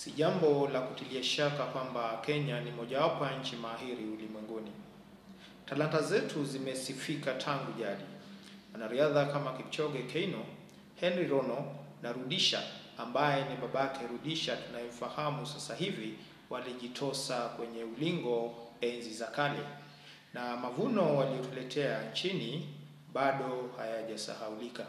Si jambo la kutilia shaka kwamba Kenya ni mojawapo ya nchi mahiri ulimwenguni. Talanta zetu zimesifika tangu jadi. Wanariadha kama Kipchoge Keino, Henry Rono na Rudisha ambaye ni babake Rudisha tunayemfahamu sasa hivi walijitosa kwenye ulingo enzi za kale, na mavuno waliotuletea nchini bado hayajasahaulika.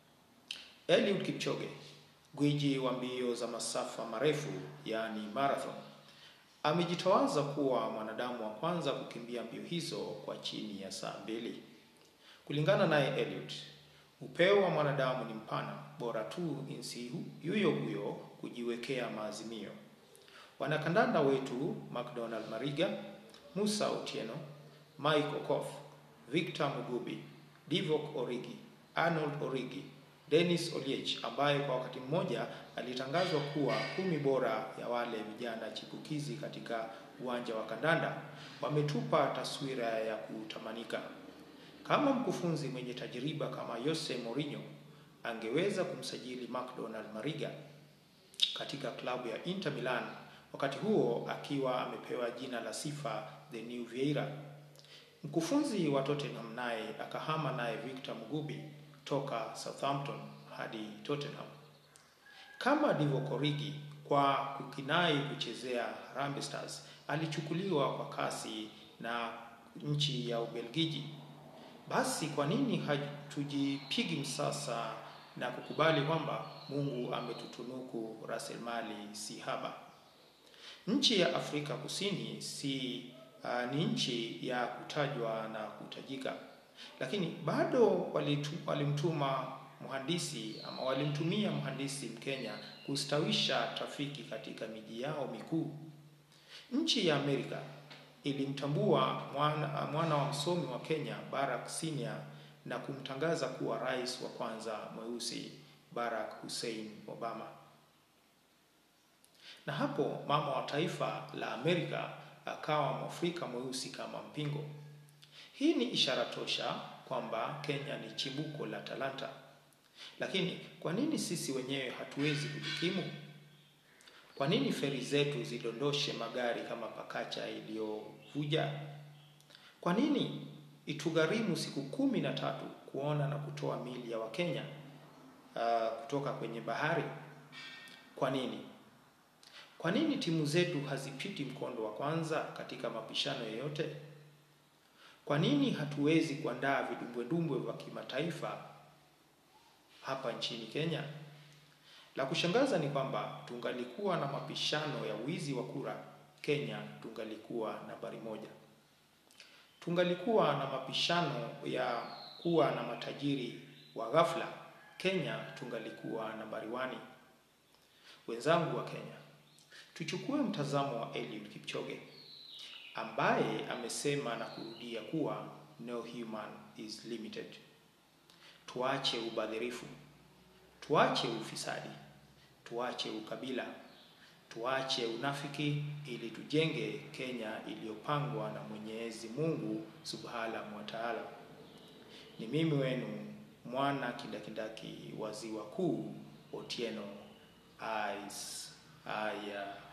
Eliud Kipchoge, gwiji wa mbio za masafa marefu yaani marathon, amejitawaza kuwa mwanadamu wa kwanza kukimbia mbio hizo kwa chini ya saa mbili. Kulingana naye Eliud, upeo wa mwanadamu ni mpana, bora tu insi yuyo huyo kujiwekea maazimio. Wanakandanda wetu McDonald Mariga, Musa Otieno, Mike Okoth, Victor Mugubi, Divock Origi, Arnold Origi, Dennis Oliech ambaye kwa wakati mmoja alitangazwa kuwa kumi bora ya wale vijana chipukizi katika uwanja wa kandanda wametupa taswira ya kutamanika. Kama mkufunzi mwenye tajiriba kama Jose Mourinho angeweza kumsajili McDonald Mariga katika klabu ya Inter Milan, wakati huo akiwa amepewa jina la sifa the new Vieira. Mkufunzi wa Tottenham naye akahama naye Victor Mugubi toka Southampton hadi Tottenham. Kama Divock Origi kwa kukinai kuchezea Harambee Stars alichukuliwa kwa kasi na nchi ya Ubelgiji, basi kwa nini hatujipigi msasa na kukubali kwamba Mungu ametutunuku rasilimali si haba? Nchi ya Afrika Kusini si uh, ni nchi ya kutajwa na kutajika, lakini bado walitu, walimtuma mhandisi ama walimtumia mhandisi Mkenya kustawisha trafiki katika miji yao mikuu. Nchi ya Amerika ilimtambua mwana, mwana wa msomi wa Kenya Barack Senior na kumtangaza kuwa rais wa kwanza mweusi Barack Hussein Obama. Na hapo mama wa taifa la Amerika akawa Mwafrika mweusi kama mpingo. Hii ni ishara tosha kwamba Kenya ni chimbuko la talanta. Lakini kwa nini sisi wenyewe hatuwezi kujikimu? Kwa nini feri zetu zidondoshe magari kama pakacha iliyovuja? Kwa nini itugharimu siku kumi na tatu kuona na kutoa mili ya Wakenya uh, kutoka kwenye bahari? Kwa nini? Kwa nini timu zetu hazipiti mkondo wa kwanza katika mapishano yoyote? Kwa nini hatuwezi kuandaa vidumbwedumbwe vya kimataifa hapa nchini Kenya? La kushangaza ni kwamba tungalikuwa na mapishano ya wizi wa kura, Kenya tungalikuwa nambari moja. Tungalikuwa na mapishano ya kuwa na matajiri wa ghafla, Kenya tungalikuwa nambari wani. Wenzangu wa Kenya, tuchukue mtazamo wa Eliud Kipchoge ambaye amesema na kurudia kuwa no human is limited. Tuache ubadhirifu, tuache ufisadi, tuache ukabila, tuache unafiki ili tujenge Kenya iliyopangwa na Mwenyezi Mungu Subhanahu wa Ta'ala. Ni mimi wenu mwana kindakindaki wa Ziwa Kuu, Otieno Ais Aya.